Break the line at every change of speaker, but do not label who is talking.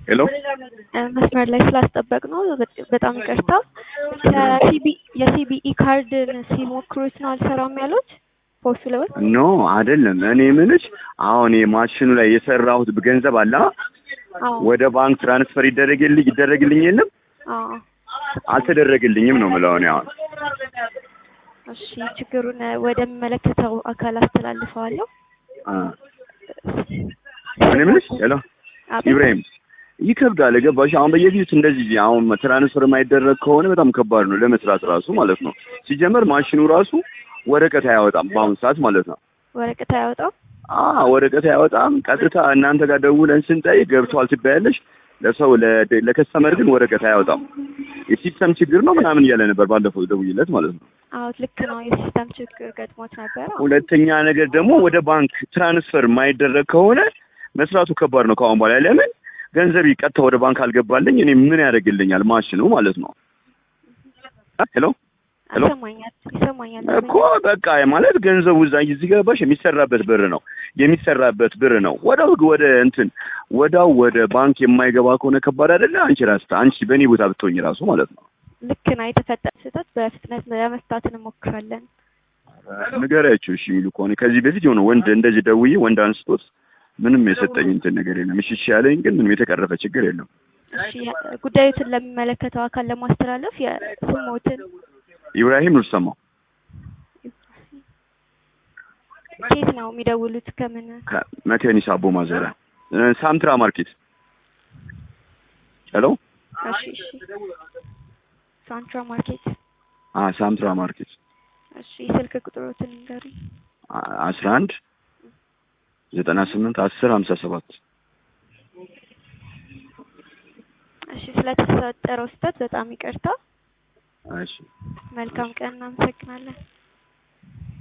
ሄሎ
መስመር ላይ ስላስጠበቅ ነው በጣም ይቅርታ። ከሲቢ የሲቢኢ ካርድን ሲሞክሩት ነው አልሰራም ያሉት ፖስቱ ለወጥ
ኖ አይደለም። እኔ ምንሽ አሁን የማሽኑ ላይ የሰራሁት ገንዘብ አለ
አዎ
ወደ ባንክ ትራንስፈር ይደረግልኝ ይደረግልኝ የለም
አዎ
አልተደረገልኝም ነው የምለው እኔ አሁን
እሺ ችግሩን ወደሚመለከተው አካል አስተላልፈዋለሁ።
አ እኔ ምንሽ ሄሎ
አቤት።
ኢብራሂም ይከብዳል። ገባሽ? አሁን በየፊት እንደዚህ አሁን ትራንስፈር የማይደረግ ከሆነ በጣም ከባድ ነው ለመስራት ራሱ ማለት ነው። ሲጀመር ማሽኑ ራሱ ወረቀት አያወጣም በአሁኑ ሰዓት ማለት ነው።
ወረቀት አያወጣም።
አ ወረቀት አያወጣም። ቀጥታ እናንተ ጋር ደውለን ስንጠይቅ ገብቷል ትባያለሽ። ለሰው ለ- ለከስተመር ግን ወረቀት አያወጣም። የሲስተም ችግር ነው ምናምን እያለ ነበር ባለፈው ደውይለት ማለት ነው።
አዎ ልክ ነው። የሲስተም ችግር ገጥሞት ነበረ።
ሁለተኛ ነገር ደግሞ ወደ ባንክ ትራንስፈር የማይደረግ ከሆነ መስራቱ ከባድ ነው ከአሁን በኋላ ለምን ገንዘብ ቀጥታ ወደ ባንክ አልገባልኝ እኔ ምን ያደርግልኛል ማሽኑ ማለት ነው ሄሎ ሄሎ
ይሰማኛል ይሰማኛል።
እኮ በቃ ማለት ገንዘቡ እዛ እዚህ ገባሽ የሚሰራበት ብር ነው የሚሰራበት ብር ነው ወዳው ወደ እንትን ወዳው ወደ ባንክ የማይገባ ከሆነ ከባድ አይደለ አንቺ ራስታ አንቺ በእኔ ቦታ ብትሆኝ ራሱ ማለት ነው
ልክ ነው። የተፈጠረ ስህተት በፍጥነት ለመፍታት እንሞክራለን።
ንገሪያቸው እሺ የሚሉ ከሆነ ከዚህ በፊት የሆነ ወንድ እንደዚህ ደውዬ ወንድ አንስቶት ምንም የሰጠኝ እንትን ነገር የለም እሺ እሺ ያለኝ ግን ምንም የተቀረፈ ችግር የለም
እሺ ጉዳዩትን ለሚመለከተው አካል ለማስተላለፍ የስሞትን
ኢብራሂም ኑርሰማው
ኬት ነው የሚደውሉት? ከምን
ከመካኒሳ አቦ ማዘሪያ እ፣ ሳምትራ ማርኬት ሄሎ
እሺ እሺ ሳንትራ ማርኬት
አ ሳምትራ ማርኬት
እሺ የስልክ ቁጥሮትን ንገሩኝ።
አ- አስራ አንድ ዘጠና ስምንት አስር ሀምሳ ሰባት
እሺ ስለተፈጠረው ስህተት በጣም ይቅርታ።
እሺ
መልካም ቀን። እናመሰግናለን።